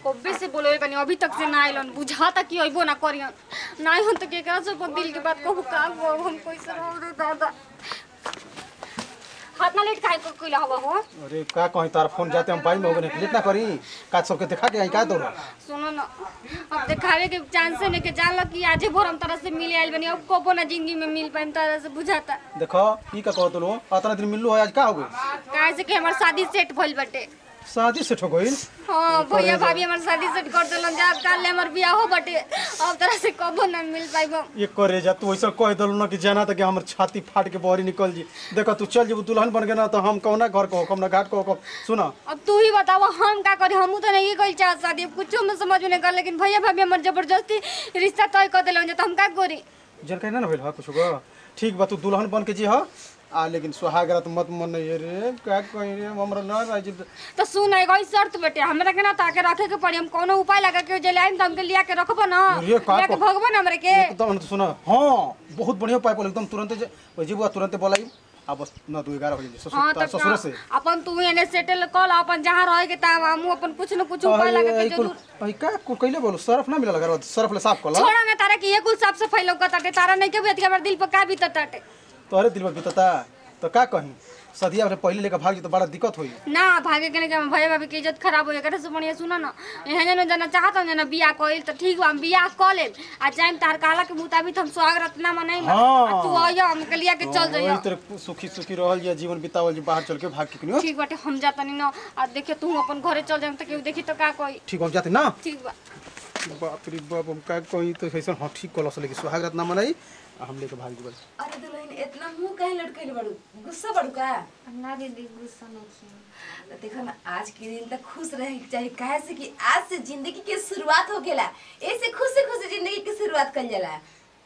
कब्बे से बोले बनी अभी तक से ना आइलन बुझाता कि अइबो ना करियन ना हो तो केकरा से अपन दिल के बात कहू का गो हम कैसे रहो रे दादा हाथ ना लेट काहे को कइला हवा हो अरे का कहीं तार फोन जाते हम बाई में हो गए लेट ना करी का सबके देखा के आई का तोरा सुनो ना अब दिखावे के चांस है कि जान लो कि आजे भोर हम तरह से मिले आइल बनी अब कबो ना जिंदगी में मिल पाइम तरह से बुझाता देखो ई का कहत लो अतना दिन मिललो है आज का हो गई काहे से कि हमार शादी सेट भइल बाटे शादी से ठो गइल हाँ भैया भाभी हमार शादी सेट कर देलन जा काल ले हमार बियाह हो बटे अब तरह से कबो ना मिल पाइबो ये करे जा तू ऐसा कह दलो ना कि जाना त कि हमर छाती फाट के बहरी निकल जी देखो तू चल जीबू दुल्हन बन गए ना तो हम कौना घर को हम ना घाट को हुकम सुना अब तू ही बताओ हम का करी हमू तो नहीं कइल चाहत शादी अब कुछो में समझ में नहीं कर लेकिन भैया भाभी हमर जबरदस्ती रिश्ता तय कर देलन जा तो हम का करी जन कहीं ना ना भेल हा कुछ गो ठीक बा तू दुल्हन बन के जी हा आ लेकिन सुहागरात मत मन नहीं रे का कहीं रे हमरा ना राजी तो सुन एगो ई शर्त बेटे हमरा के ना ताके रखे के पड़ी हम कोनो उपाय लगा के जे लाइन तो हमके लिया के रखबो ना अरे का लिया के को- भगबो ना हमरे के एकदम तो सुना हाँ बहुत बढ़िया पाइप एकदम तुरंत जे ओइ जीबू तुरंत बोलाई आ बस ना तू 11 बजे ससुर हाँ तार तब ससुर से अपन तू एने सेटल कर ला अपन जहाँ रहे के ता हम अपन कुछ न कुछ उपाय लगा के जरूर अई का को कइले बोलो सर्फ ना मिलल घर सर्फ ले साफ कला छोड़ा ना तारा की ये कुल साफ सफाई लौकत ताटे तारा नहीं के भी हमारे दिल पर का बीतत ताटे तोहरे दिल में बीतता तो का कहीं सदिया में पहले लेकर भाग जी तो बड़ा दिक्कत होई ना भागे के नहीं के भैया भाभी के इज्जत खराब हो एकरा से बढ़िया सुना ना एहन जन जना चाहत ना बियाह कइल त ठीक बा हम बियाह क लेब आ जाइम तार कहला के मुताबिक हम स्वागत ना मनाइम हाँ। आ तू आइयो हम के लिया के चल वही जाइयो तेरे सुखी सुखी रहल या जीवन बितावल जी बाहर चल के भाग के कनियो ठीक बाटे हम जाता नहीं ना आ देखे तू अपन घरे चल जाइम त केहू देखी तो का कही ठीक हम जाते ना ठीक बा बाप रे बाप हम का कहीं तो कैसे हाँ ठीक कलस लेके सुहागरात ना मनाई आ हम लेके भाग जीबल अरे दुल्हन इतना मुंह काहे लटकैले बड़ू गुस्सा बड़ू का ना दीदी गुस्सा नहीं तो देखो ना आज के दिन तक खुश रहे के चाहिए काहे से कि आज से जिंदगी के शुरुआत हो गेला ऐसे खुशी खुशी जिंदगी की शुरुआत कर जाला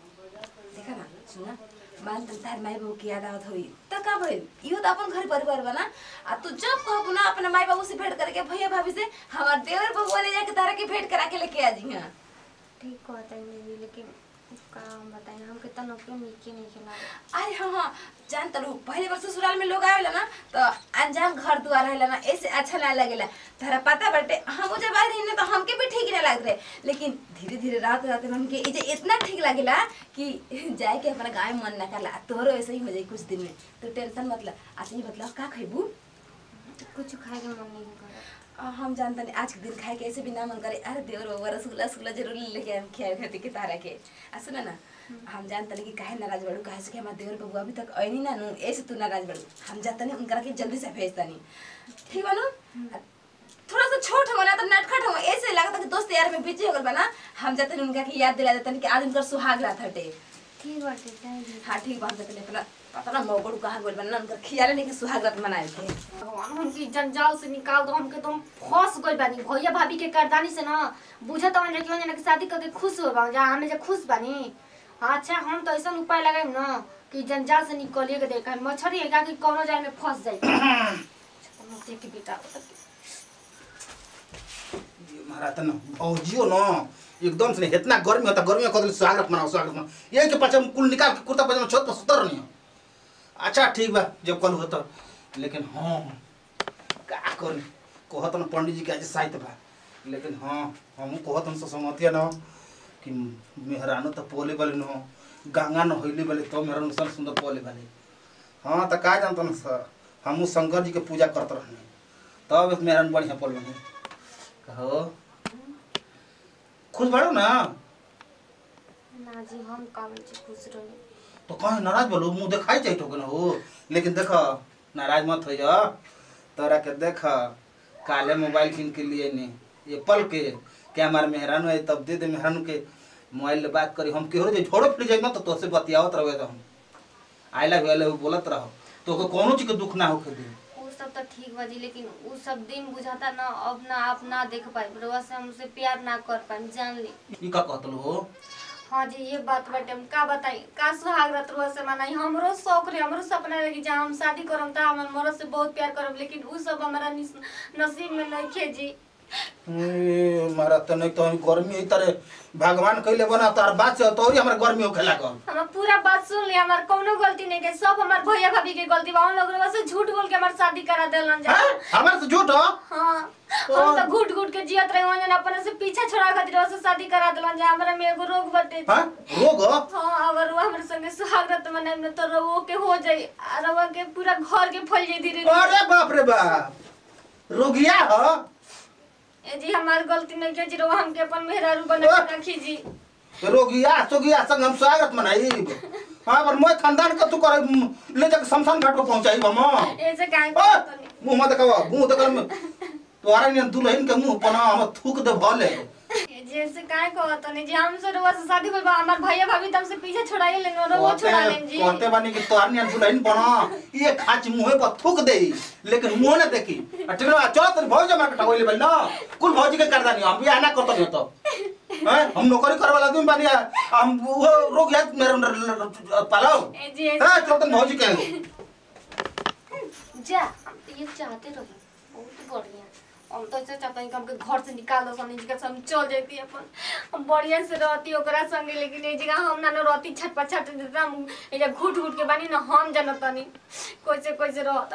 देखो ना सुना मान तन तार माई बाबू की याद आवत होई त का भइल इहो त अपन घर परिवार बना आ तू जब कहबू ना अपने माई बाबू से भेंट करके भैया भाभी से हमार देवर बबुआ ले जाके तारा के भेंट करा के लेके आ जी हां ठीक कहता है दीदी लेकिन का हम बताएं हमके तो नौकरी नीचे नहीं खिला अरे हाँ हाँ जान तरू पहले बार ससुराल में लोग आवेला ना तो अनजान घर दुआर रहेला ना ऐसे अच्छा ना लगेला तोरा पता बाटे हम जब आए रही ना तो हमके भी ठीक ना लगत रहे लेकिन धीरे धीरे रात रात में हमके इजे इतना ठीक लगेला कि जाए के अपना गाँव में मन ना करला तोहरो ऐसे ही हो जाई कुछ दिन में तो टेंशन मतलब अच्छा ही मतलब का खैबू कुछ खाए के मन नहीं कर आ, हम जानता नहीं आज के दिन खाए के ऐसे भी ना मन करे अरे देवर बाबा रसगुल्ला रसगुल्ला जरूर लेके हम खिया खाती के तारा के आ सुना ना हम जानता नहीं कि काहे नाराज बड़ू काहे से कि हमारे देवर बाबू अभी तक आइनी ना नु ऐसे तू नाराज बड़ू हम जाता नहीं उनकरा के जल्दी से भेजता नहीं ठीक बा नु आ, थोड़ा सा छोट हो ना तो नटखट हो ऐसे लगता कि दोस्त यार में बिजी हो गल बना हम जाते नहीं उनका की याद दिला देता नहीं कि आज उनका सुहाग रात हटे ठीक बाटे जाए दीदी हाँ ठीक बात जाते अपना पता ना मौगड़ू कहाँ गोल बना उनका खियाले नहीं कि सुहाग रात मनाए थे भगवान हमके जंजाल से निकाल दो हमके तुम फंस गइल बानी भैया भाभी के करदानी से ना बुझत हवन जे कि जना के शादी करके खुश हो बा जा हमें जे खुश बानी अच्छा हम तो ऐसा उपाय लगाइम ना कि जंजाल से निकलिए के देखा मछरी है कि कोनो जाल में फंस जाए अच्छा, के बेटा महाराज त न औजियो न एकदम से इतना गर्मी होता गर्मी में कदल स्वागत मनाओ स्वागत मनाओ यही के पाछे हम कुल निकाल के कुर्ता पजामा छत पर सुतर नहीं अच्छा ठीक बा जब कल होता लेकिन हाँ का कर कहत न पंडित जी के आज साहित्य बा लेकिन हाँ हम कहत न सहमतिया न कि मेहरानो त पोले वाले न गंगा न होइले वाले तो मेहरानो सन सुंदर पोले वाले हाँ त का जानत न सर हमहू शंकर जी के पूजा करत रहने तब मेहरान बढ़िया पोल बने कहो खुश बाड़ो ना ना जी हम कावे छी खुश रही तो कहीं नाराज बोलो मुंह दिखाई चाहिए ठोकन हो लेकिन देख नाराज मत हो जा तोरा के देख काले मोबाइल किन के लिए ने एप्पल के क्या हमारे मेहरानू है तब दे दे मेहरानू के मोबाइल ले बात करी हम केहरो जे झोड़ो फिर जाए तो तोसे बतियावत रहे तो हम आई लव आई लव बोलत रहो तो को कोनो चीज के दुख ना होके दे वो सब तो ठीक बा जी लेकिन वो सब दिन बुझाता ना अब ना आप ना देख पाए रउआ से हमसे प्यार ना कर पाए जान ली ई का कहतलो हो हाँ जी ये बात बाटे हम का बताई का सुहाग रात रउआ से मनाई हमरो शौक रहे हमरो सपना रहे कि जहाँ हम शादी करम ता हमर मरद से बहुत प्यार करम लेकिन उ सब हमारा निस- नसीब में नहीं खे जी ए, मारा त नहीं तो हम गर्मी है तरह भगवान कइले बना तार बात से तो हमरा गर्मी होखे लागल हम पूरा बात सुन ली हमार कोनो गलती नहीं के सब हमार भैया भाभी के गलती बा उन लोग रउआ से झूठ बोल के हमार शादी करा देलन जा हैं? हमारे से झूठ हो हाँ हम तो घुट घुट के जियत रही वजन अपने से पीछा छोड़ा खातिर ओसे शादी करा दिलन जे हमरा में एगो रोग बटे हाँ रोग हाँ अगर वो हमरे संगे सुहागरत मनाई में तो रवो के हो जाई आ रवा के पूरा घर के फैल जाई धीरे धीरे अरे बाप रे बाप रोगिया ह ए जी हमार गलती नहीं के जी रवा हमके अपन मेहरारू बना के रखी जी रोगिया सोगिया संग हम स्वागत मनाई हाँ पर मैं खानदान का तू कर ले जाके शमशान घाट को पहुंचाई हम ऐसे काहे ओ, करत तनी मुंह मत कवा मुंह देकर में तोहरा ने दुल्हन के मुंह पना हम थूक दे भले ए जी ऐसे काहे कहत तनी जी हमसे रवा से शादी होई बा हमार भैया भाभी तब से पीछे छोड़ाई लेन रवा छोड़ा लेन जी कहते बानी कि तोहरा ने दुल्हन पना ये खाच मुंह पर थूक दे लेकिन मुंह न देखी आ ठीक ना चल तनी भौज मार के ठगोले बल ना कुल भौजी के करदानी हम भी आना करत नहीं तो हैं हम नौकरी करे वाला आदमी बानी हम वो रोग याद मेरे पालो ए जी ऐसे हां चल तनी भौजी के जा हम तो ये चाहते रही बहुत बढ़िया हम तो ऐसे चाहते हैं कि हमके घर से निकाल दो समझ के हम चल जाती अपन हम बढ़िया से रहती ओकरा संगे लेकिन ए जगह हम ना न रहती छट पर छट देता हम ए जब घुट घुट के बानी ना हम जानतनी कैसे कैसे रहता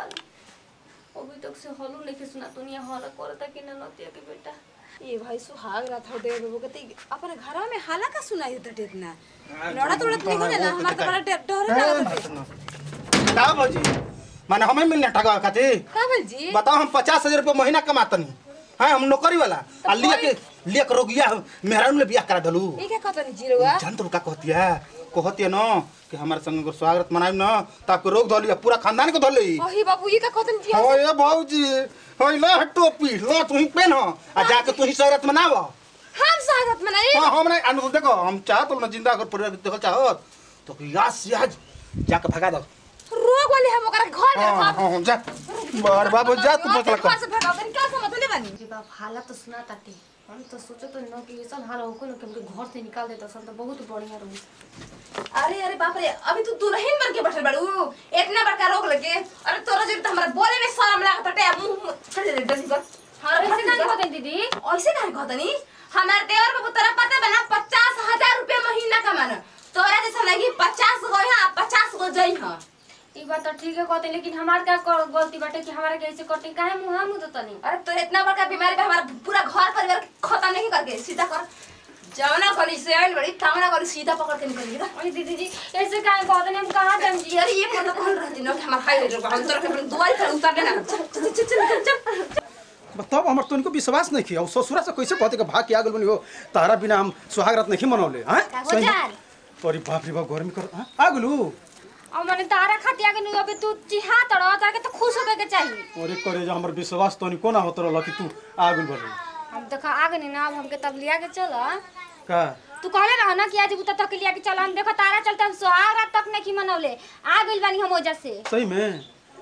अभी तक से हलू नहीं सुना तू नहीं हल करता कि ना नतिया के बेटा ये भाई सुहाग रात हो देव बाबू कते अपने घर में हाला का सुनाई देता इतना लड़ा तोड़ा नहीं हो ना हमार तो बड़ा डर डर लगता का भौजी माने हमें मिलने ठगा खातिर का बोल जी बताओ हम पचास हजार रुपये महीना कमातनी हाँ हम नौकरी वाला आ लिया के लिया के रोगिया मेहरान में बियाह करा दलू ये क्या कहता नहीं जीरोगा जान तो का कहती है कहती है न कि हमारे संग एगो स्वागत मनाइम न तो आपके रोग धोली पूरा खानदान के धोली ओही बाबू ये क्या कहता नहीं जी हो ये भौजी हो ला टोपी ला तू ही पहन आ जाके तू ही स्वागत मनाव हम स्वागत मनाई हाँ हम नहीं अनु देखो हम चाहत ना जिंदा अगर पूरा देखो चाहत तो याद से आज जाके भगा दो रोग वाले हम ओकरा घर में हाँ रखब हाँ जा बार बाबू जा तू पता घर से भगाओ तनी क्या समझ ले बानी जी बाप हालत तो सुना ताती हम तो सोचो तो न कि ऐसा हाल होको न कि हमके घर से निकाल देता सन तो बहुत बढ़िया रही अरे अरे बाप रे अभी तू दुल्हन बन के बैठल बाड़ू इतना बड़का रोग लगे अरे तोरा जरूर तो हमरा बोले में शर्म लागत हटे मुंह चल दे जल्दी कर हाँ ऐसे काहे कहते दीदी ऐसे काहे कहतनी हमार देवर बाबू तोरा पता बना पचास हजार रुपया महीना कमाना तोरा जैसा लगी पचास गो यहाँ पचास गो जई हाँ ई बात तो ठीक है कहते लेकिन हमार क्या कर- गलती बाटे कि हमारा कैसे करते काहे मुंह मुंह तो नहीं अरे तो इतना बड़का बीमारी पे हमारा पूरा घर परिवार खत्म नहीं करके सीधा कर जवना गली से आइल बड़ी तवना गली सीधा पकड़ के निकल गया अरे दीदी जी ऐसे काहे कहते नहीं हम कहाँ जाएं जी यार ये मतलब कौन रहती ना हमारा हाईवे रोड हम तोरा के अपने दुआरी पर उतार देना चल चल चल चल चल तब हमर तुमको विश्वास नहीं किया ससुरा से कैसे कहते कि भाग के आ गल बनी हो तारा बिना हम सुहाग रात नहीं मनौले हैं हो जाए अरे बाप रे बाप गर्मी कर हाँ? आ गलू और मैंने तारा खाती आगे नहीं अबे तू चिहा तड़ो ताके तो खुश होके के चाहिए अरे करे जो हमर विश्वास तो को ना होत रहल कि तू आ गल बनी हम देखा आगे नहीं ना अब हमके तब लिया के चल का तू कहले रह ना कि आज बुता तक लिया के चल हम देखो तारा चलते हम सुहाग रात तक नहीं मनौले आ गइल बानी हम वजह से सही में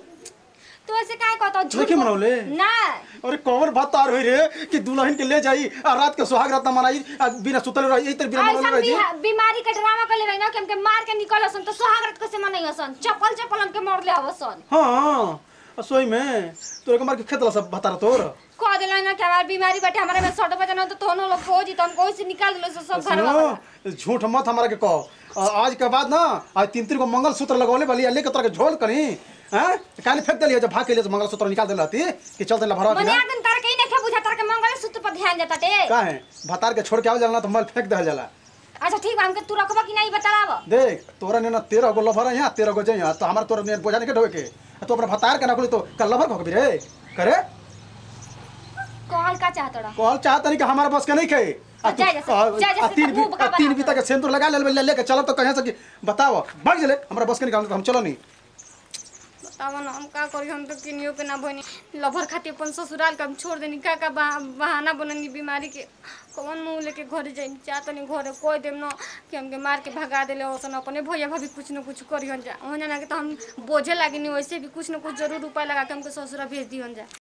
तो ऐसे काहे कहता हूँ नहीं मनौले? ना अरे कौन बात तार हुई रे कि दुल्हन के ले जाई आ रात के सुहाग रात ना मनाई आ बिना सुतल रही यही तरह बिना मनौले ऐसा रही बिहा- बीमारी के ड्रामा कर ले रही ना कि हमके मार के निकल सन तो सुहाग रात कैसे मनई हसन चप्पल चप्पल हमके मोड़ ले हवसन हाँ आ सोई में तोरे के मार के खेतला सब बता तोर कह दिला ना कि हमारी बीमारी बैठे हमारे में सट बजे ना तो तोनो लोग हो जी तो हम कोई से निकाल दिलो सब घर वाला सुनो झूठ मत हमारा के कहो आ, आज के बाद ना आज तीन तीन को मंगल सूत्र लगौले वाली लेके तोरा के झोल करी हैं काहे फेंक देलिए जब भाग के लिए मंगल सूत्र निकाल देला थी कि चल देला भरवा मने बिना आदन तार के नहीं बुझा तार के मंगल सूत्र पर ध्यान देता टे का है भतार के छोड़ के आव जाला ना तो मल फेंक दे जाला अच्छा ठीक बा हमके तू रखबा कि नहीं बताव देख तोरा ने ना तेरह गो लभर है यहाँ तेरह गो जइया तो हमारा तोरा ने बोझा नहीं के ढोए के आ तो अपना भतार के ना खोली तो कल लभर को रे करे कहल का चाहत रहा कहल चाहत नहीं कि हमारा बस के नहीं खे आ तू- जाए जैसे- आ- जाए आ जैसे तीन तो बी- मुंह बका आ तीन बना बीता के सिंदूर लगा ले ले लेके चलो तो कहीं से कि बताओ भाग जले हमारा बस के निकाल तो हम चलो नहीं बताव ना हम का करी हम तो किनियो के ना बनी लभर खाती अपन ससुराल का हम छोड़ देनी का का बहा- बहाना बननी बीमारी के कौन मुंह लेके घर जाई चाहत नहीं घर कोई देम ना कि हमके मार के भगा देले ओसन अपने भैया भाभी कुछ न कुछ करिहन जा हो ना कि तो हम बोझे लागिनी वैसे भी कुछ न कुछ जरूर उपाय लगा के हमके ससुरा भेज दिहन जा